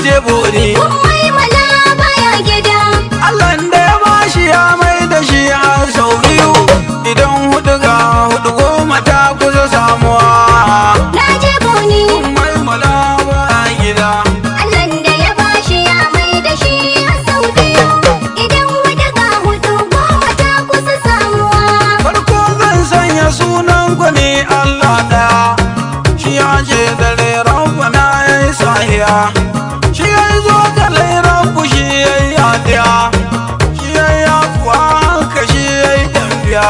je bori Mai mala baya gida. Allah da ya bashi ya mai da shi har sau biyu idan hudu ga hudu goma ta kusa samuwa Na je boni. mai malawa a gida Allahn da ya bashi ya mai da shi a sau biyu. Idan wata ga hudu goma ta kusa samuwa. farko zan sanya sunan gwani Allah ɗaya shi ya ce dare rabbana ya yi sahiya shi ya yi zo ga rabbu shi ya yi yadiya shi ya yi afuwa haka shi ya yi dambiya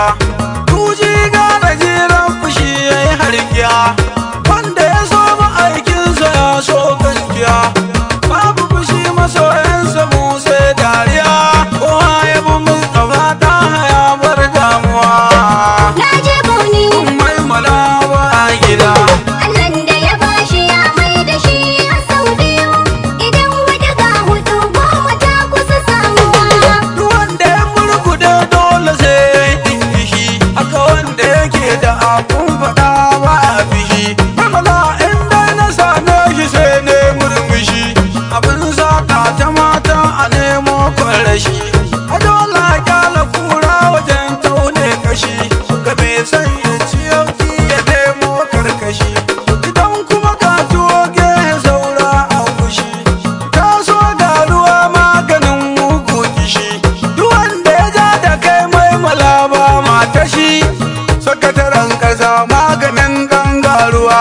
tuji gane ji rabbu shi ya yi harkiya wanda ya so aikinsa ya so gaskiya babu fushi masoyansa mu sai dariya kowa ya bi mustafa ta haya bar damuwa Na je boni. mai malawa a gida Allahn da ya bashi ya mai da shi a sau biyu. Idan wata ga hudu goma ta kusa samuwa. duk wanda ya murgude dole sai ya yi dingishi haka wanda yake da abun faɗa ba a fishi mamala inda na same shi sai ne murmushi abin saka ta mata a nemo kwarashi a dole a kyala kura wajen taune kashi ga mai son ya ci yauki ya nemo karkashi idan kuma ka tuwo gehe saura a kushi ta so ga ruwa maganin mugu kishi duk wanda ya ja da kai mai malaba mata shi sakataren kasa maganin gangaruwa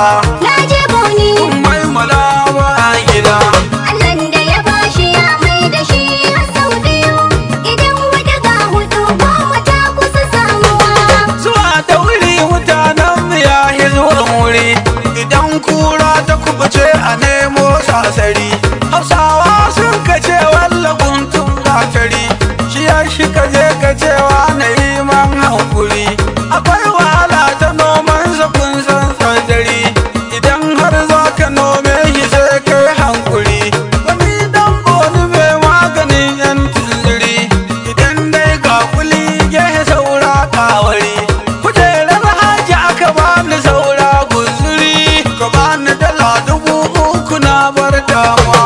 Na je boni. mai malaba a gida Allahn da ya bashi ya mai da shi a sau biyu. Idan wata ga hudu goma ta kusa samuwa. zuwa da wuri mutanen mu ya yi zuwan wuri idan kura ta kubuce a nemo sasari hausawa sun kace walla guntun gatari shi ya shi kaje kacewa na yi man hankuri akwai wahala ta noman kun san tsadari idan har za ka nome shi sai kai hankuri wani dan boni mai maganin yan tunzuri idan dai ga kuli gehe saura kawari kujerar haji aka bani saura guzuri ka bani dala dubu uku na bar damuwa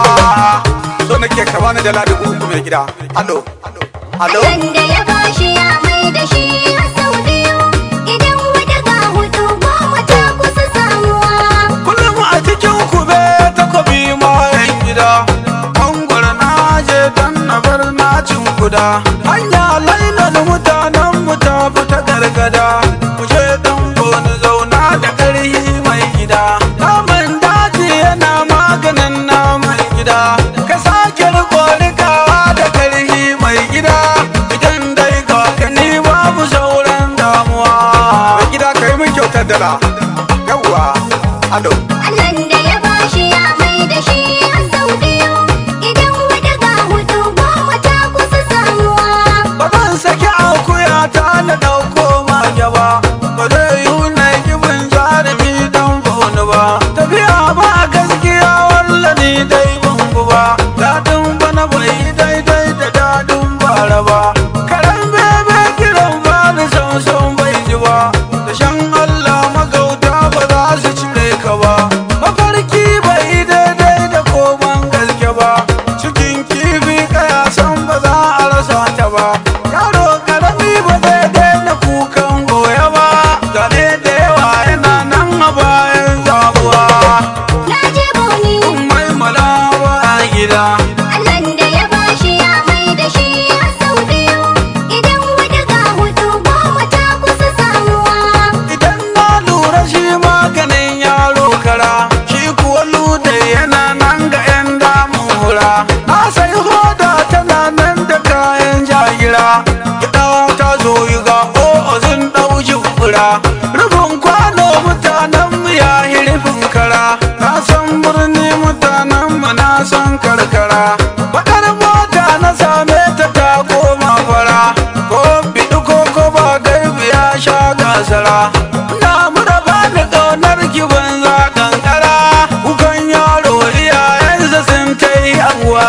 so nake ka bani dala dubu uku mai gida alo alo Allahn da ya bashi ya mai da shi a sau biyu. Idan wata ga hudu goma ta kusa samuwa. kullum a cikin kube takobi ma yan gida mangwara na je dan na bar nacin guda hanya lainar mutanen mu ta fita gargada mu je dan goni zauna da ƙarhi mai gida naman daji yana maganin naman gida ka sake riko rikawa da ƙarhi mai gida idan dai ga ka ni babu sauran damuwa mai gida ka yi min kyautar dala yawwa alo Allahn da ya bashi ya mai da shi a sau biyu. Idan wata ga hudu goma ta kusa samuwa. ba zan saki akuya ta na ɗauko mage ba ba zai yi na gibin jarumi don boni ba tafiya ba gaskiya walla ni dai bangu ba daɗin bana bai yi daidai da daɗin bara ba karen bebe kiran ba ni sansan bai ji ba da shan allah magauta ba za su cire ka ba mafarki bai yi daidai da koman gaske ba cikin kifi kaya san ba za a rasa ta ba yaro karami ba zai daina kukan goya ba zane da yawa yana nan a bayan zabuwa Na je boni. mai malawa a gida Allahn da ya bashi ya mai da shi a sau biyu. Idan wata ga hudu goma ta kusa samuwa. idan na lura shi maganin yaro kara shi kuwa lude yana nan ga 'yan damun hura na sai hoda tana nan da kayan jagira gida ta zo yi ga o'ozin ɗaujin fura rufin kwano mutanen mu ya yi rufin kara na san birni mutanen mu na san karkara bakar mota na same ta ta koma fara ko biɗi ko ko ba gaibi ya sha gasara na mura ba ni ƙaunar ki banza kankara kukan yaro iyayensa sun kai abuwa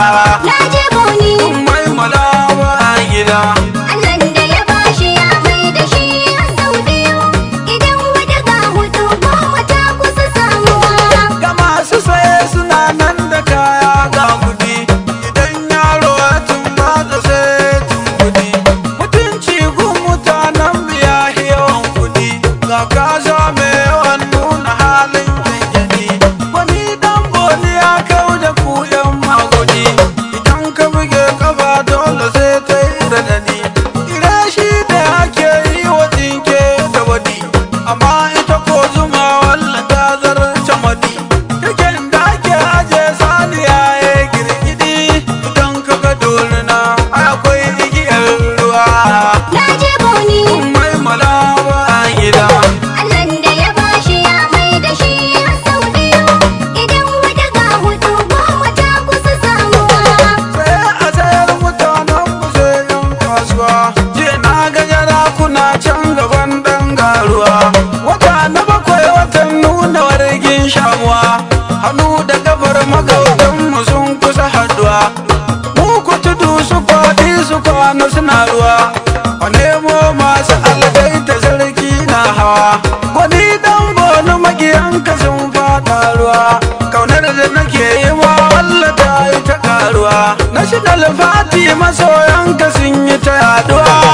Na je boni. mai malawa a gida Allahn da ya bashi ya mai da shi a sau biyu. Idan wata ga hudu goma ta kusa samuwa. ga masu saye suna nan da kayan mige kafa dole sai ta yi radadi ire shi da ake yi wa tsinke da wadi amma ita ko zuma walla ta zarce madi taken da ake aje saniya ya girgidi idan ka ga dorina akwai igiyar ruwa Na je boni mai malawa a gida Allahn da ya bashi ya mai da shi har sau biyu Idan wata ga hudu goma ta kusa samuwa sai a sayar mutanen mu sai yan kasuwa je na ga yara kuna can gaban dan garuwa wata na bakwai watan nuna wargin shamuwa hannu da gabar magautan mu sun kusa haduwa mu ku tudu su faɗi su kwana suna ruwa a nemo masu algai ta sarki na hawa wani dan bonu magiyanka sun fada ruwa kaunar da nake yi ma Allah ta yi ta karuwa national party masoyanka sun yi ta yaduwa